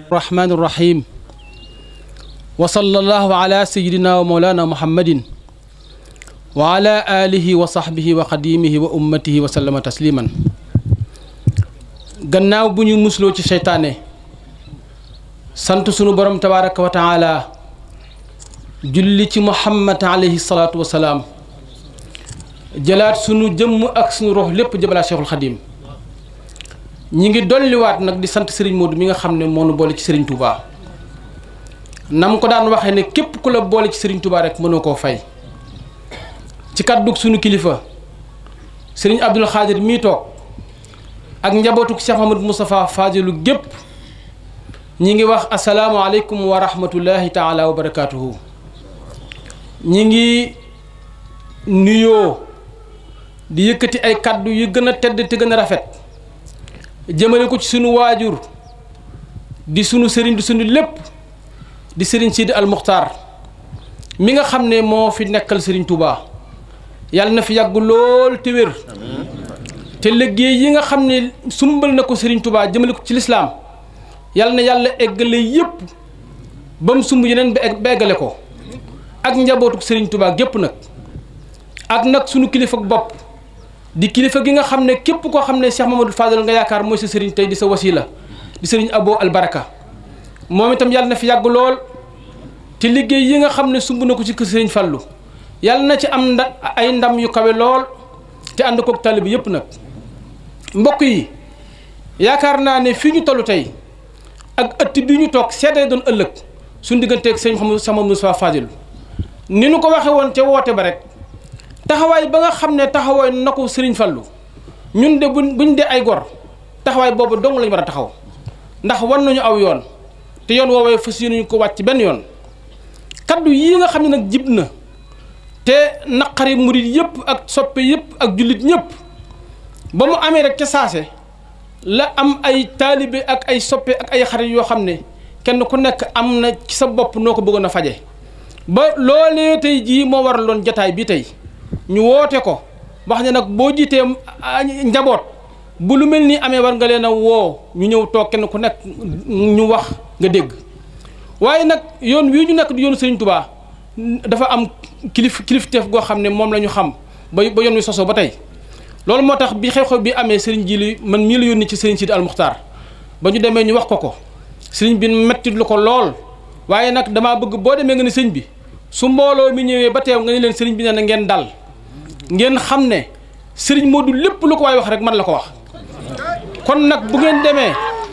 الرحمن الرحيم وصلى الله على سيدنا ومولانا محمد وعلى آله وصحبه وخديمه وأمته وسلم تسليما gannaaw bu ñu musloo ci seytaane sant sunu borom tabaraka wa taala julli ci muhammad alayhi salaatu wa salaam jëlaat sunu jëmm ak sunu rox lépp jëbalaa cheikhul xadim ñi ngi dolliwaat nag di sant sëriñ Modou mi nga xam ne moo nu boole ci sëriñ Touba nam ko daan waxee ne képp ku la boole ci sëriñ Touba rek mënoo koo fay ci kàddug sunu kilifa sëriñ Abdul Xaadir mii toog ak njabootuk Cheikh Mamadou Moustapha Fadilu gépp ñi ngi wax asalaamualeykum wa rahmatullahi taala wa barakaatuhu ñi ngi nuyoo di yëkkati ay kàddu yu gën a tedd te gën a rafet jëmale ko ci sunu waajur di sunu sëriñ di sunu lépp di sëriñ Sidi al Muxtaar mi nga xam ne moo fi nekkal sëriñ Touba yàlla na fi yàgg lool te wér te liggéey yi nga xam ne sumbal na ko sëriñ Touba jëmale ko ci lislaam yàlla na yàlla eggale yépp ba mu sumb yeneen ba eggale ko ak njabootu sëriñ Touba gépp nag ak nag sunu kilifa bopp di kilifa gi nga xam ne képp koo xam ne Cheikh Mamadou Fadal nga yaakaar mooy sa sëriñ tey di sa wasila di sëriñ Abo Albaraka moom itam yàlla na fi yàgg lool te liggéey yi nga xam ne sumb na ko ci kër sëriñ Fallu yàlla na ci am nda ay ndam yu kawe lool te ànd koog tali bi yëpp nag mbokk yi yaakaar naa ne fii ñu toll tey ak ëtt bi ñu toog seetee doon ëllëg suñu digganteeg sëñ Mouhamadou Sama Moussa Fadil ni nu ko waxee woon ca woote ba rek taxawaay ba nga xam ne taxawaay na ko sëriñ Fallu ñun de buñ buñ dee ay gor taxawaay boobu dong lañu war a taxaw ndax war nañu aw yoon te yoon woowee fas yéene ñu ko wàcc benn yoon kaddu yii nga xam ne nag jib na te naqari murit yëpp ak soppe yëpp ak jullit ñëpp ba mu amee rek ca saase la am ay taalibe ak ay soppe ak ay xarit yoo xam ne kenn ku nekk am na ci sa bopp noo ko bëggoon a faje ba loolee tey jii moo waraloon jataay bi tey ñu woote ko wax ne nag boo jiitee njaboot bu lu mel ni amee war nga leen a woo ñu ñëw toog kenn ku nekk ñu wax nga dégg waaye nag yoon wii ñu nekk di yoonu Sëriñ Tubaa dafa am kilif kilifteef goo xam ne moom la ñu xam ba ba yoon wi sosoo ba tey loolu moo tax bi xew-xew bi amee sëriñ ji li man mii la yónni ci sëriñ Sidi Almuxtaar ba ñu demee ñu wax ko ko sëriñ bi mettit lu ko lool waaye nag damaa bëgg boo demee nga ne sëriñ bi su mbooloo mi ñëwee ba teew nga ne leen sëriñ bi nee na ngeen dal ngeen xam ne sëriñ Modou lépp lu ko waay wax rek man la ko wax kon nag bu ngeen demee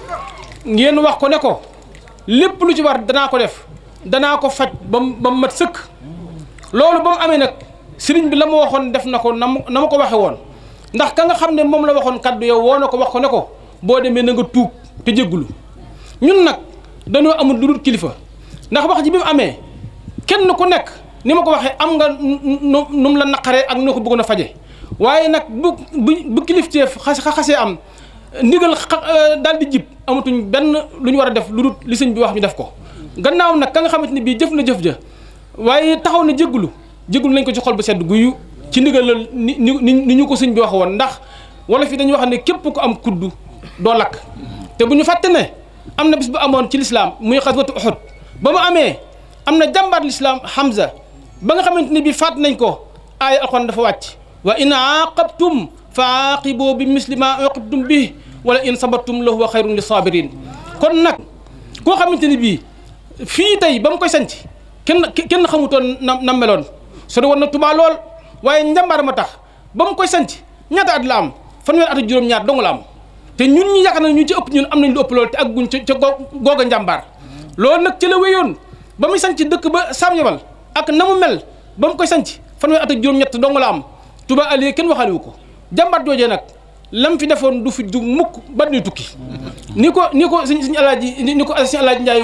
ngeen wax ko ne ko lépp lu ci war danaa ko def danaa ko faj ba mu ba mu mat sëkk loolu ba mu amee nag sëriñ bi la ma waxoon def na ko na na ma ko waxee woon ndax ka nga xam ne moom la waxoon kaddu yow woo na ko wax ko ne ko boo demee na nga tuub te jéggulu ñun nag dañoo amul lu dul kilifa ndax wax ji bi mu amee kenn ku nekk ni ma ko waxee am nga nu nu mu la naqaree ak noo ko bëggoon a faje waaye nag bu bu bu kilifteef xas xasee am ndigal daal di jib amatuñ benn lu ñu war a def lu dul li sëñ bi wax ñu def ko gannaaw nag ka nga xamante ni bii jëf na jëf ja waaye taxaw na jéggulu jéggulu nañ ko ci xol bu sedd guyu ci ndigal la ni ni ni ñu ko sëñ bi wax woon ndax wala fi dañuy wax ne képp ku am kuddu doo lakk te bu ñu fàtte ne am na bis bu amoon ci lislaam muy xaswatu Uhud ba mu amee am na jàmbaat lislaam Hamza ba nga xamante ni bii faat nañ ko aaya alxuraan dafa wàcc wa in aaqabtum fa aaqibu bi misli ma uqibtum bi wala in sabartum lahu wa xayrun li sabirin kon nag koo xamante ni bii fii tey ba mu koy sanc kenn kenn xamutoon na na meloon sori woon na Tuubaa lool waaye njàmbaar ma tax ba mu koy sanc ñaata at la am fanweer at ak juróom-ñaar dong la am te ñun ñi yaakaar na ñu ci ëpp ñun am nañ lu ëpp lool te ak guñ ca ca googa njàmbaar loolu nag ci la wéyoon ba muy sanc dëkk ba Saam Yabal ak na mu mel ba mu koy sanc fanweer at ak juróom-ñett dong la am Tuubaa Aliou kenn waxaale ko jàmbaar joojee nag lam fi defoon du fi du mukk ba nuy tukki ni ko ni ko suñ suñu alaaji ni ko suñu alaaji Njaay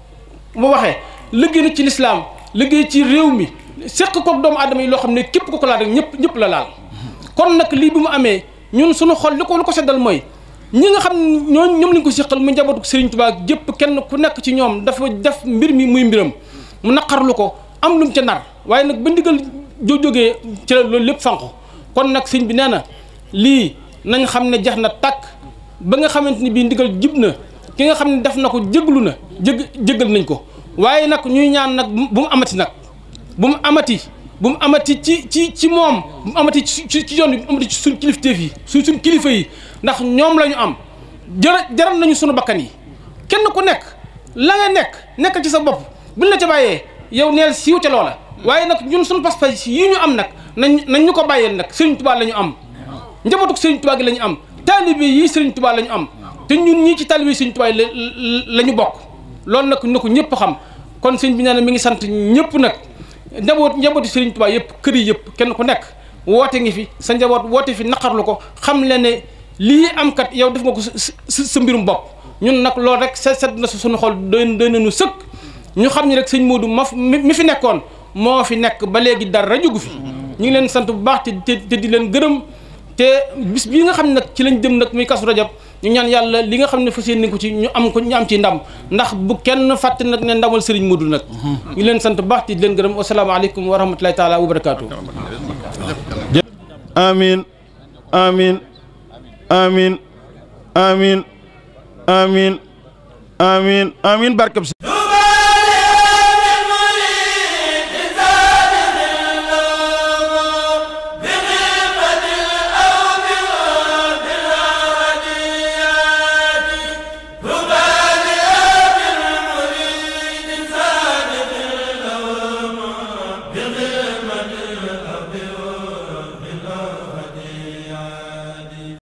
mu waxee liggéey na ci lislaam liggéey ci réew mi seq koog doomu aadama yi loo xam ne képp ko ko laal rek ñëpp ñëpp la laal kon nag lii bi mu amee ñun suñu xol li ko lu ko seddal mooy ñi nga xam ne ñooñ ñoom lañ ko seqal mu njabootu Serigne Touba jëpp kenn ku nekk ci ñoom dafa def mbir mi muy mbiram mu naqarlu ko am lu mu ca nar waaye nag ba ndigal joo jógee ci la loolu lépp fànq kon nag sëñ bi nee na lii nañ xam ne jax na tàkk ba nga xamante ni bii ndigal jib na ki nga xam ne def na ko jéglu na jég jégal nañ ko waaye nag ñuy ñaan nag bu mu amati nag bu mu amati bu mu amati ci ci ci moom bu mu amati ci ci yoon bi bu mu amati ci suñ kilifteef yi suñ suñ kilifa yi ndax ñoom la ñu am jërë jaral nañu sunu bakkan yi kenn ku nekk la nga nekk nekk ci sa bopp buñ la ca bàyyee yow neel siiw ca loola waaye nag ñun suñu pas-pas yi ñu am nag nañ nañ ñu ko bàyyeel nag Sëriñ Tuubaa la ñu am njabootu Sëriñ Tuubaa gi la ñu am taalibe yi Sëriñ Tuubaa la ñu am te ñun ñii ci taalibe yi Sëriñ Tuubaa la la ñu bokk loolu nag na ko ñëpp xam kon sëñ bi nee na mi ngi sant ñëpp nag njaboot njabooti Sëriñ Tuubaa yëpp kër yi yëpp kenn ku nekk woote ngi fi sa njaboot woote fi naqarlu ko xam le ne lii am kat yow def nga ko sa sa mbirum bopp ñun nag loolu rek set set na suñu xol doy doy nañu sëkk ñu xam ni rek sëñ Modou ma mi fi nekkoon moo fi nekk ba léegi dara jugu fi ñu ngi leen sant bu baax te te di leen gërëm te bis bii nga xam ne nag ci lañ jëm nag muy kasu rajab ñu ñaan yàlla li nga xam ne fas yéene ko ci ñu am ko ñu am ci ndam ndax bu kenn fàtte nag ne ndamal sëriñ Modou nag ñu leen sant bu baax te di leen gërëm wasalaamaaleykum wa rahmatulahi taala wa barakaatu amin amin amin amin amin amin amin barkab